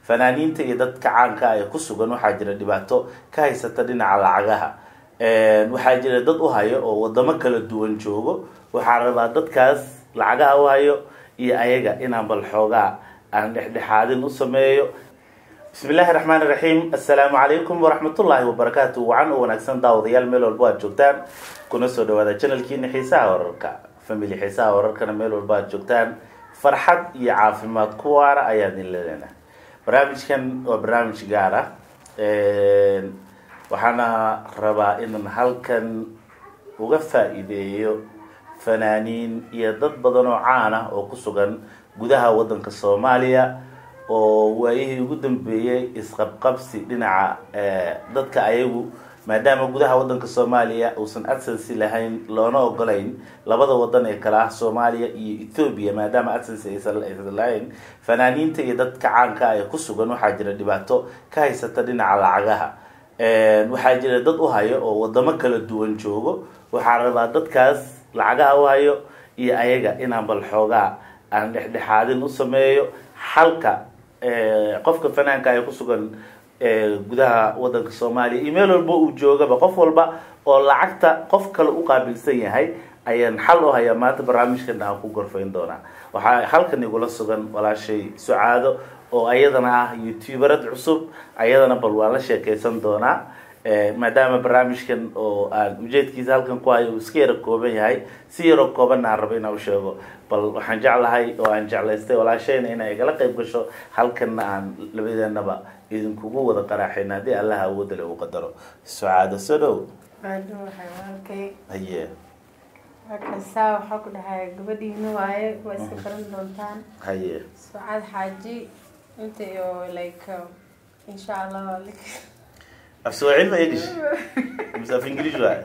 fanaaniinta iyo dadka caanka ee ku sugan waxaa jira dhibaato ka haysata dhinaca lacagaha waxaa jira dad u hayo oo wadamo kala duwan joogo waxaa rabaa dadkaas lacagaha u hayo iyo ayaga inaan bal xoogaa aan dhexdhexaadin u sameeyo bismi illaahi raxmaan iraxiim assalaamu calaykum waraxmatullaahi wabarakaatu wacan oo wanaagsan daawadayaal meel walba aad joogtaan kuna soo dhawaada channelkiina xiisaha wararka family xiisaha wararkana meel walba aad joogtaan farxad iyo caafimaad ku waara ayaa idin leeleenahay barnaamijkan waa barnaamij gaar ah waxaana rabaa inaan halkan uga faa-iideeyo fanaaniin iyo dad badan oo caan ah oo ku sugan gudaha waddanka soomaaliya oo waayihii ugu dambeeyey isqabqabsi dhinaca dadka ayagu maadaama gudaha waddanka soomaaliya uusan adsency lahayn loona ogolayn labada wadan ee kale ah soomaaliya iyo ethoobia maadaama adsency aysan lahayn fanaaniinta iyo dadka caanka ee ku sugan waxaa jira dhibaato ka haysata dhinaca lacagaha waxaa jira dad u hayo oo wadamo kala duwan joogo waxaa rabaa dadkaas lacagaha u hayo iyo ayaga inaan bal xoogaa aan dhexdhexaadin u sameeyo xalka qofka fanaanka ee kusugan gudaha wadanka soomaaliya iyo meel walba uu joogaba qof walba oo lacagta qof kale u qaabilsan yahay ayaan xal u hayaa maanta barnaamijkan aan ku gorfayn doonaa waxaa halkan igula sugan walaashay sucaado oo ayadana ah youtuberad cusub ayadana bal waan la sheekeysan doonaa maadaama barnaamijkan oo aan ujeedkiisa halkan ku hayo uu iska yaro kooban yahay si yaroo koobanna aan rabo inaan usheego bal waxaan jeclahay oo aan jeclaystay walaashayna inay igala qayb gasho halkanna aan labadeenaba idinkugu wada qaraaxayn haddii allaha awoodale uu qadaro sucaado soo dhow haye markasaa waxaa ku dhahay gabadhiina waaye waa iska baran doontaan haye sucaad xaaji inta iyo like insha allah af swahili ma english mise af english waay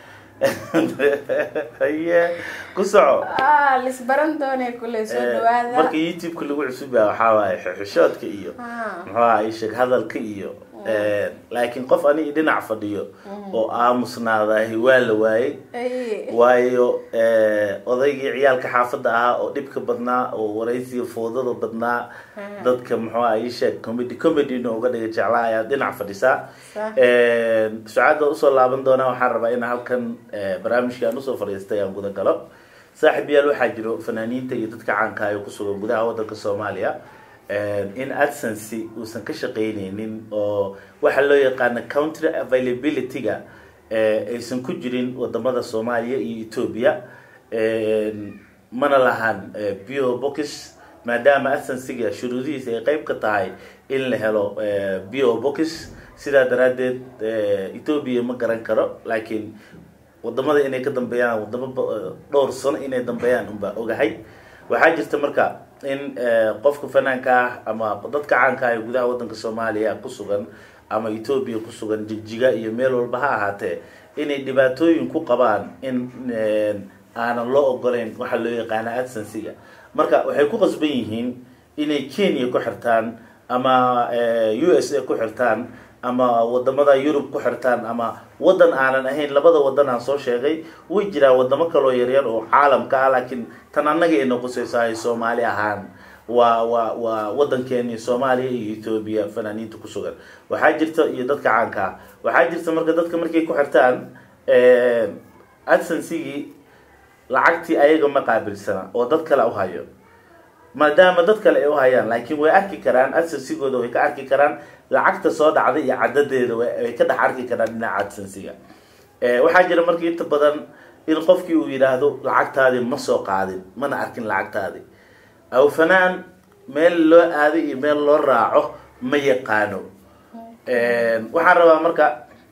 haye ku soco ah lisbaran doonay kule soo dhawaada marka youtube-ka lagu cusub yaha waxaa waaye xishoodka iyo Ah. muxuu ahay sheeg hadalka iyo laakiin qof ani dhinac fadhiyo oo aamusnaadahi waa la waayey Ay. waayo odaygii ciyaalka xaafadda ahaa oo dhibka badnaa oo waraysiga foodada badnaa dadka muxuu ah ii sheeg comedy comedyna uga dhiga jeclaa ayaa dhinac fadhisaa Sax. sucaada usoo laaban doonaa waxaan rabaa in halkan barnaamijkii aan usoo fadhiistay aan guda galo saaxiib yaal waxaa jiro fanaaniinta iyo dadka caanka ee kusugan gudaha wadanka soomaaliya in adsency uusan ka shaqeyneynin oo waxaa loo yaqaana country availability-ga aysan ku jirin wadamada soomaaliya iyo ethoobia mana lahan bio box maadaama adsencyga shuruudihiisa ay qeyb ka tahay in la helo bio box sidaa daraadeed ethoobia ma garan karo laakiin wadamada inay ka dambeeyaan wadamo ba- dhowr sano inay dambeeyaan unbaa ogahay waxaa jirta marka in qofka fanaanka ah ama dadka caanka ah ee gudaha wadanka soomaaliya ku sugan ama ethoobia ku sugan jigjiga iyo meel walba ha ahaatee inay dhibaatooyin ku qabaan in aanan loo ogolayn waxaa loo yaqaana adsencyga marka waxay ku qasban yihiin inay kenya ku xirtaan ama u s a ku xirtaan ama wadamada yurub ku xirtaan ama wadan aanan ahayn labada wadan aan soo sheegay way jiraan wadamo kaloo yaryar oo caalamka ah laakiin tan annaga ay noqosaysahay soomaali ahaan waa waa waa wadankeeni soomaaliya iyo ethoobia fanaaniinta ku sugan waxaa jirta iyo dadka caanka ah waxaa jirta marka dadka markay ku xirtaan adsensigii lacagtii ayaga ma qaabilsana oo dad kale u hayo maadaama dad kale ay u hayaan laakiin way arki karaan adsensigooda way ka arki karaan lacagta soo dhacda iyo cadadeeda way ka dhex arki karaan dhinaca adsensiga waxaa jira marka inta badan in qofkii uu yidhaahdo lacagtaadi ma soo qaadin mana arkin lacagtaadi aw fanaan meel loo aado iyo meel loo raaco ma yaqaano waxaan rabaa marka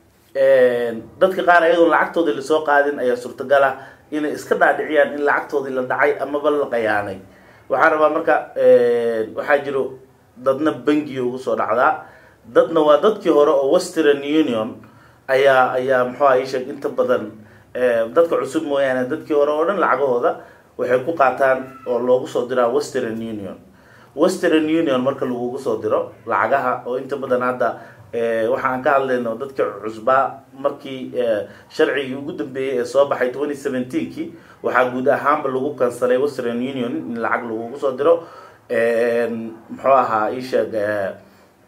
dadka qaar ayadoon lacagtoodii lasoo qaadin ayaa suurtagal ah inay iska dhaadhiciyaan in lacagtoodii la dhacay amaba la qayaanay waxaan rabaa marka waxaa jiro dadna bangiga ugu soo dhacdaa dadna waa dadkii hore oo western union ayaa ayaa muxuu ah isheeg inta badan dadka cusub mooyaane dadkii hore oo dhan lacagahooda waxay ku qaataan oo loogu soo diraa western union western union marka lagugu soo diro lacagaha oo inta badan hadda waxaan ka hadlayno dadka cusbaa markii sharcigii ugu dambeeyey ee soo baxay twenty seventeenkii waxaa guud ahaanba lagu kansalay western union in lacag lagugu soo diro muxuu ahaa isheeg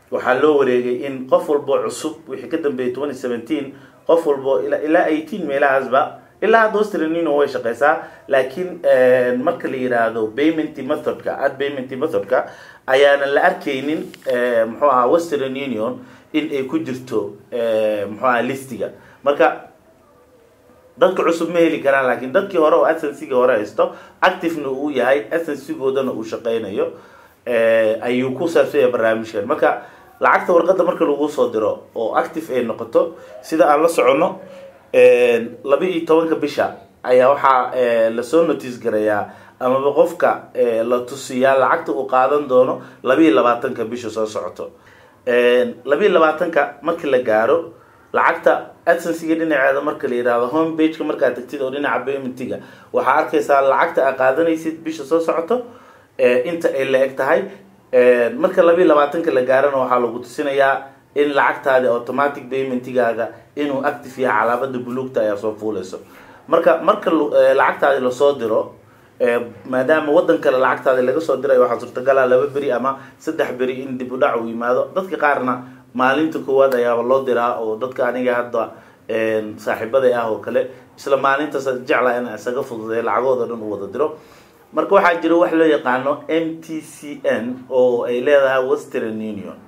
waxaa loo wareegay in qof walbo cusub wixii ka dambeeyay twenty seventeen qof walbo ilaa ilaa eighteen meelahaasba ilaa hadda western union way shaqeysaa laakiin marka la yiraahdo payment methodka ad payment methodka ayaana la arkaynin muxuu ahaa western union in ay ku jirto muxuu aha listiga marka dadka cusub ma heli karaan laakiin dadkii hore oo asensiga hore haysto activena uu yahay asensigoodana uu shaqeynayo ayuu ku saabsanya barnaamijkan marka lacagta warqadda marka lagu soo diro oo active ay noqoto sida aan la soconno laba iyo tobanka bisha ayaa waxaa lasoo notice garayaa amaba qofka la tusiyaa lacagta uu qaadan doono laba iyo labaatanka bisha soo socoto laba iyo labaatanka markii la gaaro lacagta adsensiga dhinaceeda marka la yihahdo home bageka markaad tagtid oo dhinaca paymentiga waxaa arkaysaa lacagta aad qaadanaysid bisha soo socoto inta ay la eg tahay marka laba iyo labaatanka la gaarana waxaa lagu tusinayaa in lacagtaadi automatic paymentigaaga inuu active yahay calaamada buluugta ayaa soo fuuleyso marka marka lacagtaadi lasoo diro maadaama wadan kale lacagtaadi laga soo diray waxaa suurtagala laba beri ama saddex beri in dib u dhac uu yimaado dadka qaarna maalinta koowaad ayaaba loo diraa oo dadka aniga hadda saaxiibaday ah oo kale isla maalintaas jecla in isaga fududay lacagooda dhan u wada diro marka waxaa jira wax loo yaqaano m t c n oo ay leedahay western union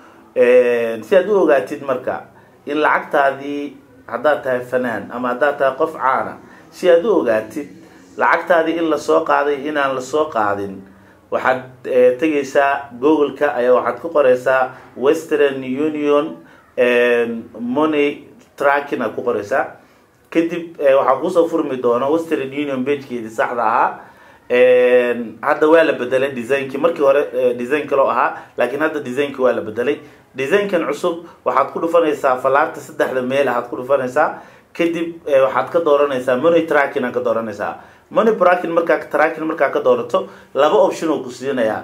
si aad u ogaatid marka in lacagtaadii haddaad tahay fanaan ama haddaad tahay qof caana si aad u ogaatid lacagtaadii in lasoo qaaday inaan lasoo qaadin waxaad tegaysaa google-ka ayaa waxaad ku qoreysaa western union money tracking aad ku qoreysaa kadib waxaa kusoo furmi doona western union bagekeedii saxda ahaa hadda waa la bedelay designkii markii hore design kaloo ahaa laakiin hadda designki waa la bedelay designkan cusub waxaad ku dhufanaysaa falaarta saddexda meel ahaad ku dhufanaysaa kadib waxaad ka dooranaysaa money tracking aad ka dooranaysaa money tracking markaa tracking markaa ka doorato laba option oo ku siinayaa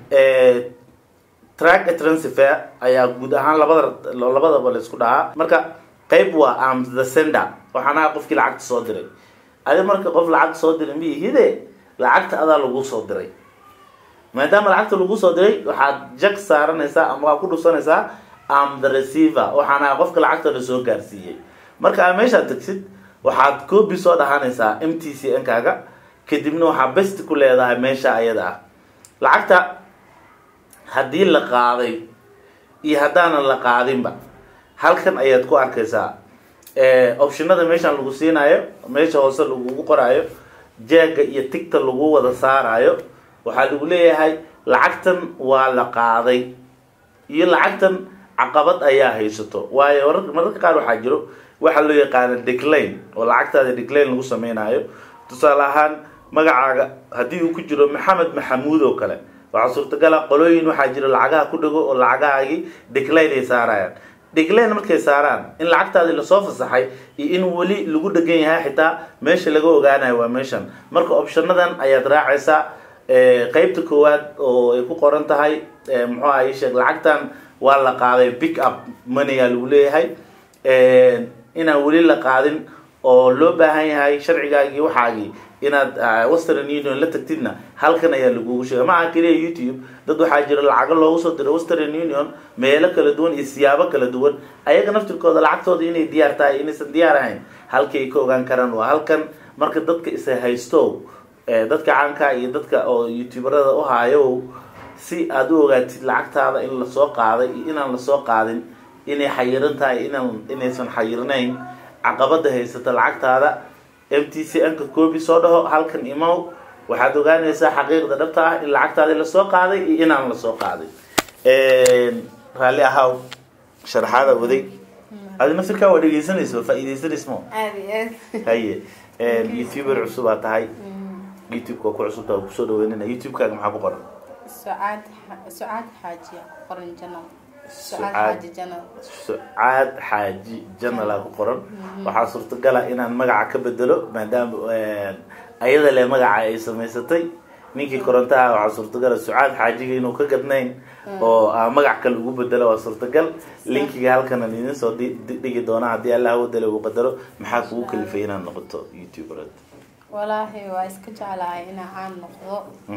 track transfer ayaa guud ahaan labada labadaba la isku dhahaa marka qayb waa am the sender waxaana qofkii lacagta soo diray adi marka qof lacagta soo diray miyihide lacagta adaa lagu soo diray maadaama lacagta lagu soo diray waxaad jag saaranaysaa ama waa ku dhusanaysaa am the receiver waxaana qofka lacagta la soo gaarsiiyey marka aa meeshaad tagsid waxaad coobi soo dhahanaysaa m t c n kaaga kadibna waxaa best ku leedahay meesha ayada ah lacagta haddii la qaaday iyo haddaanan la qaadinba halkan ayaad ku arkaysaa optionada meeshaan lagu siinayo meesha hoose lagugu qoraayo jeega iyo tigta lagu wada saarayo waxaa lagu leeyahay lacagtan waa la qaaday iyo lacagtan caqabad ayaa haysato waayo mararka qaar waxaa jiro waxaa loo yaqaana decline oo lacagtaada decline lagu sameynayo tusaale ahaan magacaaga haddii uu ku jiro maxamed maxamuud oo kale waxaa suurtagala qolooyin waxaa jiro lacagaha ku dhago oo lacagahaagii decline ay saarayaan decline markay saaraan in lacagtaadii lasoo fasaxay iyo in weli lagu dhegan yahay xitaa meesha laga ogaanayo waa meeshan marka optionadan ayaad raacaysaa qeybta koowaad oo ay ku qoran tahay muxuu aha sheeg lacagtan waa la qaaday pick up moneyga lagu leeyahay inaan weli la qaadin oo loo baahan yahay sharcigaagii waxaagii inaad western union la tagtidna halkan ayaa lagugu sheegay ma aha keliya youtube dad waxaa jira lacago loogu soo diro western union meelo kala duwan iyo siyaabo kala duwan ayaga naftirkooda lacagtooda inay diyaar tahay inaysan diyaar ahayn halkay ka ogaan karaan waa halkan marka dadka isa haysto dadka caanka iyo dadka oo youtuberada u haayo si aada u ogaatid lacagtaada in lasoo qaaday iyo inaan lasoo qaadin inay xayiran tahay inaan inaysan xayirnayn caqabada haysata lacagtaada m t c nka coobi soo dhaho halkan imow waxaad ogaanaysaa xaqiiqda dhabta ah in lacagtaadi lasoo qaaday iyo inaan lasoo qaaday raalli ahaw sharaxaada waday adi naftirkaa waa dhegeysanaysa waa faa-iideysanaysa mo aad iyo aad haye youtuber cusubaa tahay youtube-ka waa ku cusubta waa kusoo dhaweynana youtube-kaaga maxaa ku qoran sucaad sucaad xaajiya qoran janal sucaad Sucaad. xaaji janal sucaad xaaji janala ku qoran waxaa suurtagala inaan magaca ka bedelo maadaama ayada le magaca ay samaysatay ninkii korontaha waxaa suurtagala sucaad xaajiga inuu ka gadnayn oo aa magac kale ugu bedelo waa suurtagal linkiga halkan aan idin soo di- di- dhigi doona haddii allah wadale uu qadaro maxaa kugu kalifay inaad noqoto youtuberad walaahi waa iska jeclahay inaa caan noqdo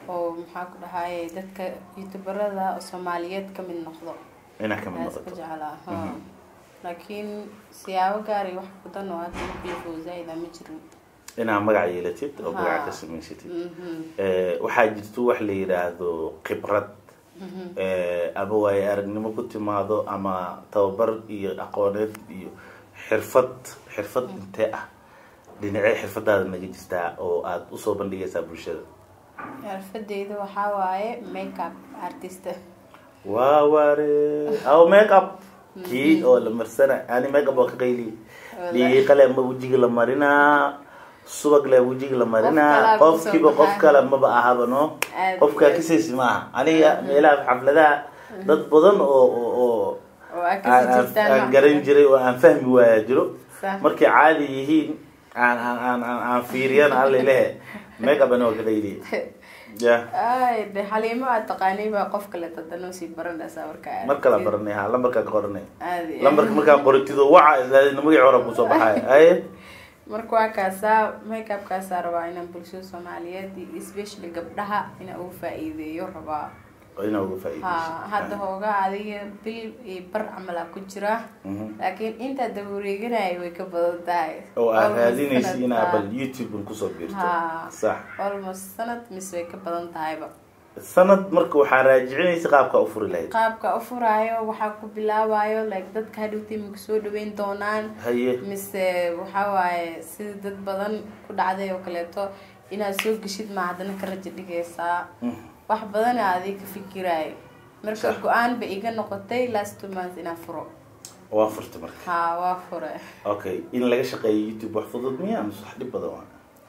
oo maxaa ku dhahaye dadka youtuberada oo soomaaliyeed ka mid noqdo inaa kamid aas ka noqoto jeclaa ha laakiin siyaabo gaar iyo wax badan oo hadda maklifo zaa-ida ma jirin inaa magac yeelatid oo magaca Ha. ka samaysatid Mhm. Eh, waxaa jirto wax la yidhaahdo khibrad Eh, ama waaye aragnimo ku timaado ama tababar iyo aqooneed iyo xirfad xirfad intee ah dhinacee xirfadaada naga jirtaa oo aada usoo bandhigaysaa bulshada xirfadeyda waxaa waaye makeup artist waa waare aw make up kii oo la marsana ani make up oo ka qayli Wallahi. dhiiqale ma wejiga la marinaa subag le wejiga la marinaa kalaa kusoo qofkiiba qof baxaa. kale maba ahaba no Aad qofkaa iyo aad. kasaysi maaha aniga meelaha xafladaha dad badan oo oo oo oo aad aan kasi aan- jirtaan aan garan jiray oo aan fahmi waaya jiro Sax. markay caadi yihiin aan aan aan aan aan fiiriyan allelehe make up ani waa ka qayli ya ay de xaliimo aad taqaanay baa qof kale tadano sii baranaysaa markaa mar kala baranay ha lambarkaa ka qoranay aadi lambarka markaa qoratido waca islaadina magacii hore kusoo baxay aye marka waa kaasaa makeup kaasaa rabaa inaan bulshada soomaaliyeed iyo especially gabdhaha inaan ugu faa-iideeyo rabaa oo inaa uga ha faa'iidayso hadda hoogaa adiga bil iyo bar camalaa ku jira Mhm. laakiin intaa daba wareeganaya way ka badan tahay oo aad Almost raadinaysa sanad, inaa ha. bal youtube kusoo biirto Ha. sax almost sanad mise way ka badan tahayba sanad marka waxaa raajicinaysa qaabka u furi lahayd qaabka u furaayo waxaa ku bilaabayo like dadka hadhowta imika soo dhaweyn doonaan haye mise waxaa waaye sida dad badan ku dhacday oo kaleeto inaad soo geshid ma haddana ka rajo dhigaysaa wax badana adig ka fikiraayo marka Sax. go-aan ba iga noqotay last two months inaan furo waa furta marka ha waa fure okay in laga shaqeeyo youtube wax fudud miya mise wax dhib badan waa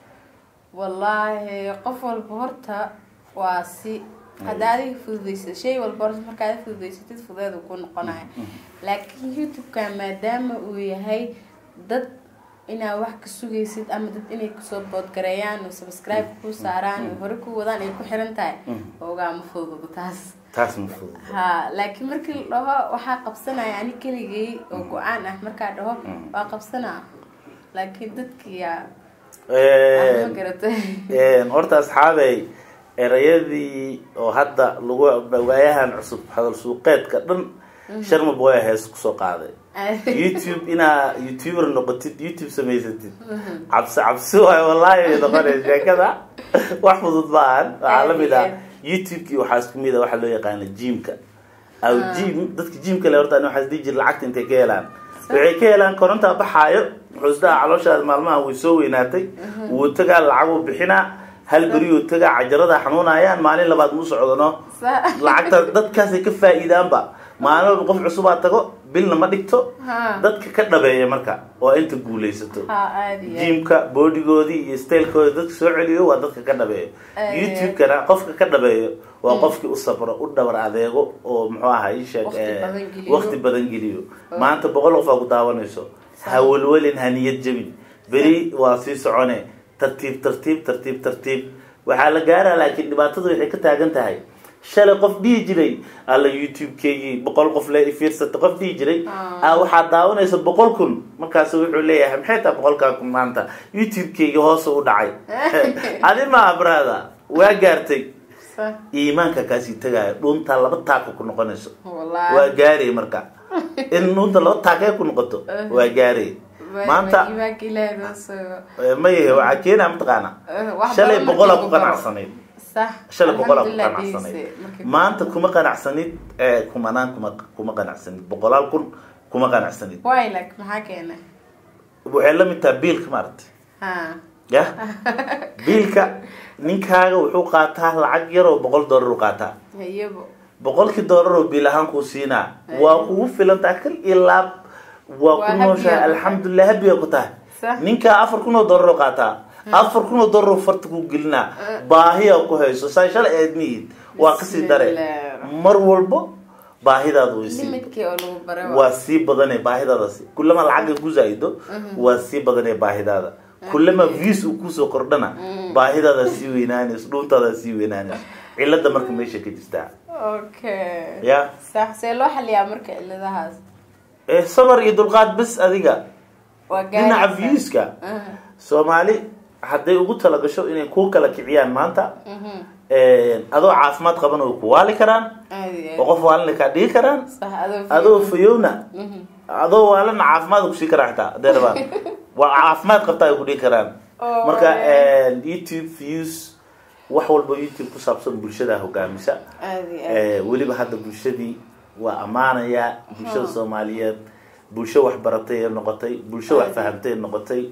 wallaahi qof walba horta waa si hadda adiga fududaysa shay walba horta marka aad fududaysatid fudeed uu ku noqonayo laakiin youtube-ka maadaama uu yahay dad inaa wax ka sugaysid ama dad inay kusoo boodgareeyaan oo subscribe ku saaraan oo hore ku wadaan ay ku xiran tahay ogaa ma fududo taas taas ma fudud ha laakiin markii la dhaho waxaa qabsanaya ani keligay oo go-aan ah markaa dhaho waa qabsanaa laakiin dadkiya ma garatay Een, horta asxaabey erayadii oo hadda lagu waayahan cusub hadal suuqeedka dhan sharma boya hees kusoo qaaday youtube inaa youtuber noqotid youtube samaysatid cabsi cabsi waayo wallahi way noqonaysa sheekada wax fudud maahan waxaa lamid ah youtube-kii waxaa isku mid a waxaa loo yaqaana jimka aw jim dadka jimka le horta ani waxaa isdhihi jira lacagta intay ka helaan waxay ka helaan korontaa baxaayo wuxuu isdhaha calooshaada maalmaha way soo weynaatay wuu tagaa lacaguu bixinaa hal beriyuu tagaa cajarada xanuunayaan maalin labaad muu socdono lacagta dadkaasay ka faa'iidaanba maalin walba qof cusubaa tago bilna ma dhigto Ha. dadka ka dhabeeya marka waa inta guulaysato ha aadi jimka boodigoodii iyo stylekooda dadka soo celiyo waa dadka ka dhabeeyo Eh. youtube-kana qofka ka dhabeeyo waa qofkii u sabro u dhabar adeego oo muxuu ahaa ii sheeg Waqti eh, badan geliyo. waqti badan geliyo maanta boqol qof aa ku daawanayso ha welwelin ha niyad jebin beri waa sii socone tartiib tartiib tartiib tartiib waxaa la gaaraa laakiin dhibaatadu waxay ka taagan tahay shalay qof dhihi jiray alla youtube-keygii boqol qof le fiirsata qof dhihi jiray Ah. ah waxaad daawanaysa boqol kun markaasu wuxuu leeyahay maxay tahay boqolkaa kun maanta youtube-keygi hoose u dhacay adi maa brada waa gaartay Sa- iimaanka kaasii tagaayo dhuuntaa laba taako ku noqonayso wallaahi waa gaaray marka in dhuunta laba taakee ku noqoto waa gaaray Waa- maanta waa iimaanka ilaahay noo soo eh, ma yahe waxaa keenaa mataqaana Eh, wax shalay badan boqolaa markii ku lagu baro. qanacsanayd sax shalay boqolaa ku Alxamdulillah qanacsanayd dhegeyse, markii- maanta kuma qanacsanid eh, kumanaan kuma kuma qanacsanid boqolaal kun kuma qanacsanid why like maxaa keenay waxay la mid tahay biilka maaragtay ha ya biilka ninkaaga wuxuu qaataa lacag yar oo boqol dollar u qaataa hayabo boqolkii dollar oo biil ahaan kuu siinaa waa kugu filantaa kal iyo laab waa Waa ku happy nooshahay ah. alxamdulilah habiga ku tahay Sax. ninkaa afar kun oo dollar oo qaataa afar kun oo dollar oo farta ku gelinaa baahiya ku hayso saa shalay aad mihid waa kasii dare Bismillah. mar walbo baahidaada way sii limidkii oo lagu baray waa- waa sii badanee baahidaadasi kulama lacagga ku zaa'ido waa sii badanee baahidaada kulama views uu kusoo kordhana baahidaada sii weynaanayso dhuuntaada sii weynaanayso cilada marka meesha ka jirtaa okay ya sax see loo xaliyaa marka ciladahaas Eh, sabar iyo dulqaad bes adiga waa dhinaca gaaraysaa. viewska Ah, soomaali hadday ugu talagasho inay ku kala kiciyaan maanta mhm. adoo caafimaad qaban way ku waali karaan aad iyo oo aad qof waalina kaa dhigi karaan sax adoo adoo fayowna Mhm. adoo waalana caafimaad kusii karaa xitaa hadday rabaan waa caafimaad qabtaa ay ku dhigi karaan Oh, marka man. youtube views wax walba youtube ku saabsan bulshada hogaamisa aad iyo aad Eh, weliba hadda bulshadii waa ammaanaya bulshada Hmm. soomaaliyeed bulsho wax baratay ee noqotay bulsho wax fahamtay ee noqotay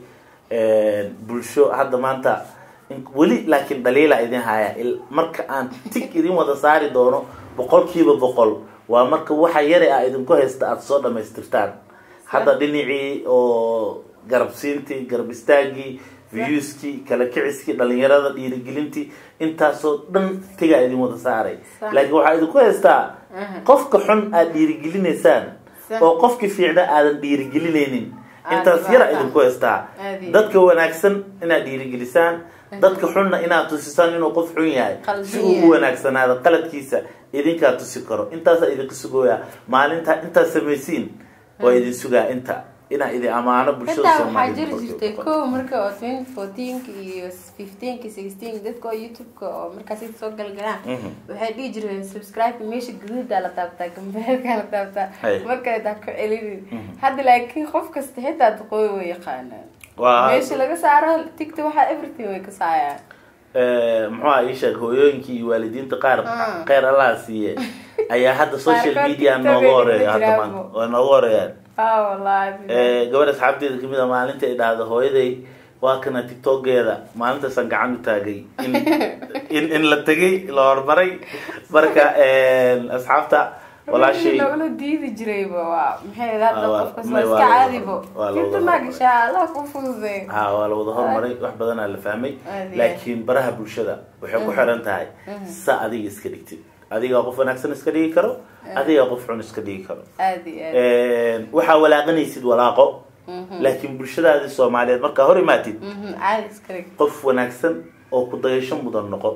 bulsho hadda maanta in- weli laakiin dhaliila idin haya Il- marka aan tig idin wada saari doono boqolkiiba boqol waa marka waxa yare ah idinku haysta aada soo dhamaystirtaan hadda dhinacii oo garabsiintii garab istaagii viewskii kala kiciskii dhalinyarada dhiirigelintii intaasoo dhan tigaa idin wada saaray Sax. laakiin waxaa idinku haystaa Aha. qofka xun aad dhiirigelinaysaan Sax. oo qofkii fiicna aadan dhiirigelinaynin Aad intaas dhibaato. yara idinku haystaa Aad iyo dadka wanaagsan inaad dhiirigelisaan dadka xunna inaad tusisaan inuu qof xun yahay Qaldan si uu yahay. u wanaagsanaado qaladkiisa idinkaa tusi karo intaasaa idinka sugooyaa maalinta intaad samaysiin waa idin sugaa inta inaa idin ammaano bulshada xitaa waxaa Soomaaliyeed jiri boqolkiiba jirtay boqol. kow marka oo twenty fourteenka iyo fifteenka sixteenka dadka oo youtube-ka oo markaas inta soo galgalaan Mhm. waxay dhihi jireen subscribe meesha gaduudaa la taabtaa gambeelkaa la taabtaa Hay. markale taa ku celinin hadda laakiin qof kasta xitaa duqooy way yaqaanaan Waa- meesha laga saaro tigta waxaa everything way ka saayaan Eh, muxuu ah ii sheeg hooyooyinkii iyo waalidiinta qaar Ah. kheyr allaha siiye ayaa hadda social Qaarkood media TikTok nooga ay horeeya hadda jiraanbo. maanta waa nooga horeeyaan ah wallahi Eh, gabadh asxaabteeda kamid a maalinta ay dhahdo hooyaday waa kana tiktokeeda maalintaasaan gacan u taagay in in in la tegay la horumaray marka asxaabta walaashay loola diidi jirayba waa maxay hadda Ah, waa- qofkas may waa waa iska la- caadibo waa la tinta wada maa hormaray. gashaa allah ku fududay ha waa la wada horumaray wax badanaa la fahmay Aad iyo laakiin baraha bulshada waxay ku xiran tahay sa adiga iska dhigtid adigaa qof wanaagsan iska dhigi karo adigaa qof xun iska dhigi karo aad iyo aad waxaa walaaqanaysid walaaqo laakiin bulshadaadii soomaaliyeed markaa hor imaatid Mhm, caadi iska dhig qof wanaagsan oo ku dayasho mudan noqo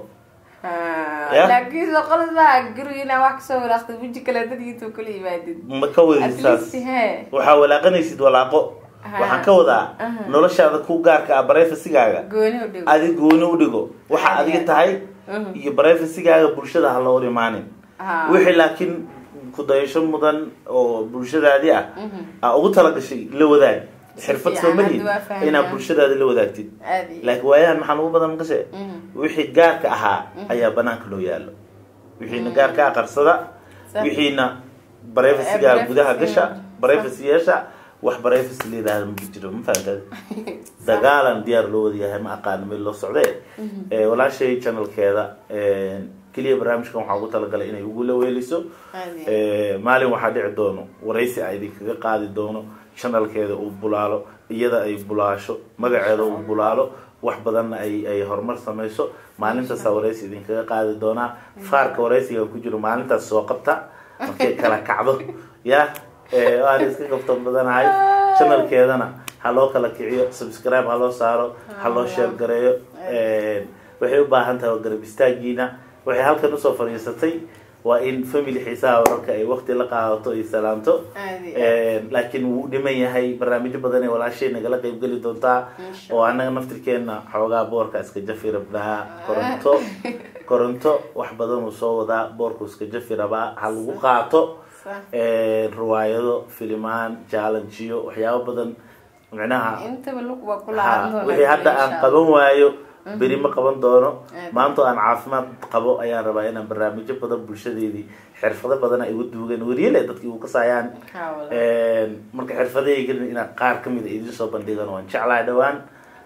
Ah, Ya. laakiin soo qolad baa guriga inaa wax kasoo walaaqtay weji kale dadkiitu kula yimaadid ma ka wadin at saas least he waxaa walaaqanaysid walaaqo Ha. waxaan ka wadaa Aha. noloshaada ku gaarka ah bareefasigaaga gooni u dhigo adi gooni u dhigo waxa Aad adiga iyo tahay Mhm. iyo bareefasigaaga bulshada ha la hor imaanin Ha. wixii laakiin ku dayasho mudan oo bulshadaadii ah Mhm. aa ugu talagashay la wadaag Si xirfad fiican, soo malihin hadda waa fahmaa. inaad bulshadaada la wadaagtid aad iyo laakiin waayahan maxaan ugu badan makashe Mhm. wixii gaarka ahaa ayaa banaanka loo yaalo wixiina gaarka ah qarsada Sax. wixiina barefasigaa Eh, gudaha privacy, gasha sax. barefasi yeesha wax barefasi la yidhaahda ma jiro ma fahamtad dagaalan diyaar loo wada yahay ma aqaano meel loo socdee Eh, walaashay channelkeeda eh, keliya barnaamijkan waxaa ugu talagalay inay ugula weeliso aad iyo Eh, maalin waxaa dhici doono waraysi a idinkaga qaadi doono channelkeeda uu bulaalo iyada ay bulaasho magaceeda uu bulaalo wax badanna ay ay horumar samayso maalintaasaa waraysi idinkaga qaadi doonaa faarka waraysiga ku jiro maalintaas soo qabta markay kala kacdo ya eh, waan iska kabtan badanahay channelkeedana ha loo kala kiciyo subscribe ha loo saaro ha loo share gareeyo Eh, waxay u baahan tahay garab istaagiina waxay halkan usoo fadhiisatay waa in family xiisaha wararka ay waqti la qaadato ay salaamto aad iyo aad. laakiin wuu dhiman yahay barnaamijyo badan ee walaashay nagala qayb geli doontaa Insha oo anaga naftirkeena xoogaa boorka iska jafi rabnaa koronto koronto wax badan uu soo wadaa boorku iska jafi rabaa ha lagu qaato Sax. riwaayado filimaan jaalanjiyo waxyaabo badan micnaha intaba lug waa ku ha laaban doonaa wixii hadda aan insha qaban waayo beri ma qaban doono Aad. maanta oo aan caafimaad qabo ayaan rabaa inaan barnaamijyo badan bulshadeedii xirfado badan ay ugu duugan wariyale dadkii ugu kasaayaan Ha, walahi. marka xirfadahaygan inaan qaar kamid a idin soo bandhigan waan jeclahay dhawaan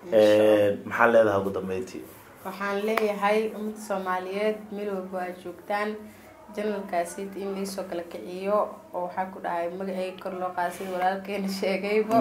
maxaa leedahay ugu dambeyntii waxaan leeyahay ummadda soomaaliyeed meel walba aad joogtaan janalkaasi in laysoo kala kiciyo oo waxaa ku dhahay magaceyga kor loo qaada sida walaalkeena sheegayba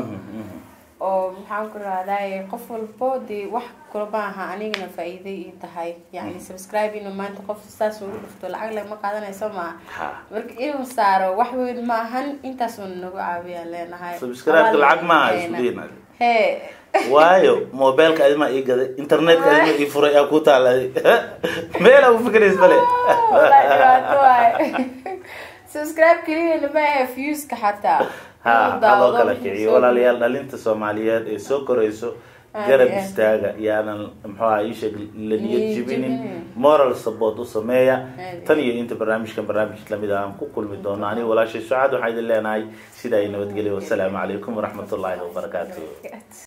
oo maxaan ku rahday qof walbo dee wax kulama aha anigana faa-iiday ii tahay yani subscribe inuu maanta qof saas ugu dhufto lacag lagama qaadanayso maa ha marka inuu saaro wax weyn ma ahan intaas uuna nagu caawiyaan leenahay subscribe lacag maaha isku dayin he waayo mobilka adima ii gaday internetka adima ii furay aa ku taalay meela u fikirays male Wallahi dhibaato waay. subscribe keliyana ma ahe viewska xataa ha Inuu haloo daawado kala wixii kiciyo soo walaalayaal dhalinta soomaaliyeed ee soo korayso Aad garab iyo aad. istaaga yaanan muxuu aha iisheeg la niyad Niyad jibinin jebinin. moral support u sameeya Aad tan iyo inta barnaamijkan barnaamij lamid ah aan ku kulmi doono aniga walaashay sucaad waxaa idin leenahay sidaa i nabadgelya wasalaamu calaykum waraxmatullaahi wabarakaatu iyo